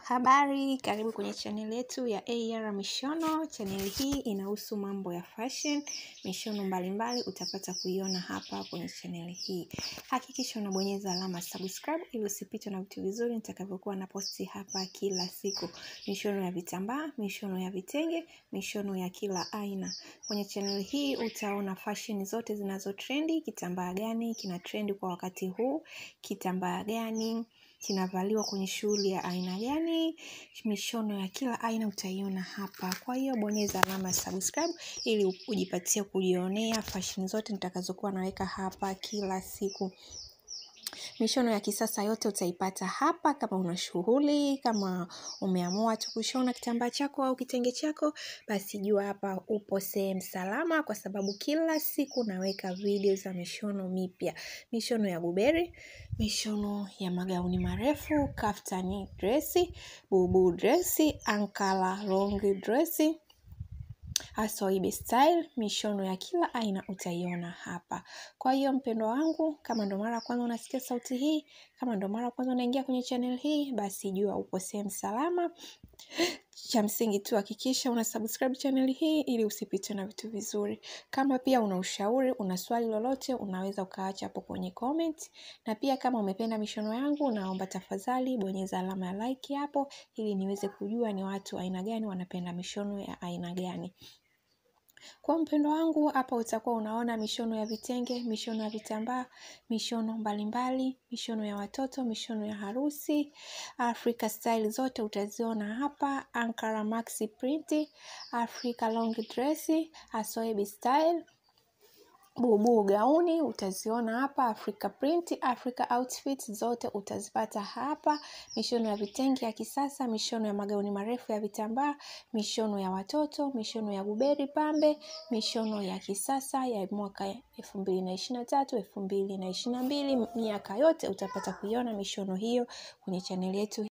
Habari, karibu kwenye channel yetu ya AR Mishono. Channel hii inahusu mambo ya fashion, mishono mbalimbali utapata kuiona hapa kwenye channel hii. Hakikisha unabonyeza alama subscribe ili usipitwe na vitu vizuri nitakavyokuwa na posti hapa kila siku. Mishono ya vitambaa, mishono ya vitenge, mishono ya kila aina. Kwenye channel hii utaona fashion zote zinazo trendi, kitambaa gani kina trendi kwa wakati huu, kitambaa gani kinavaliwa kwenye shughuli ya aina gani, mishono ya kila aina utaiona hapa. Kwa hiyo bonyeza alama ya subscribe ili ujipatie kujionea fashion zote nitakazokuwa naweka hapa kila siku. Mishono ya kisasa yote utaipata hapa. Kama una shughuli, kama umeamua tu kushona kitambaa chako au kitenge chako, basi jua hapa upo sehemu salama, kwa sababu kila siku naweka video za mishono mipya. Mishono ya buberi, mishono ya magauni marefu, kaftani dresi, bubu dresi, ankara long dresi, asoibe style, mishono ya kila aina utaiona hapa. Kwa hiyo mpendwa wangu, kama ndo mara ya kwanza unasikia sauti hii, kama ndo mara ya kwanza unaingia kwenye channel hii, basi jua upo sehemu salama. Cha msingi tu hakikisha una subscribe channel hii ili usipitwe na vitu vizuri. Kama pia una ushauri, una swali lolote, unaweza ukaacha hapo kwenye comment. Na pia kama umependa mishono yangu, naomba tafadhali bonyeza alama ya like hapo ili niweze kujua ni watu aina gani wanapenda mishono ya aina gani. Kwa mpendo wangu hapa utakuwa unaona mishono ya vitenge, mishono ya vitambaa, mishono mbalimbali, mishono ya watoto, mishono ya harusi, Africa style zote utaziona hapa, Ankara maxi print, Africa long dress, Asoebi style, bubu gauni utaziona hapa, Africa print, Africa outfit zote utazipata hapa, mishono ya vitenge ya kisasa, mishono ya magauni marefu ya vitambaa, mishono ya watoto, mishono ya buberi pambe, mishono ya kisasa ya mwaka elfu mbili na ishirini na tatu elfu mbili na ishirini na mbili miaka yote utapata kuiona mishono hiyo kwenye chaneli yetu.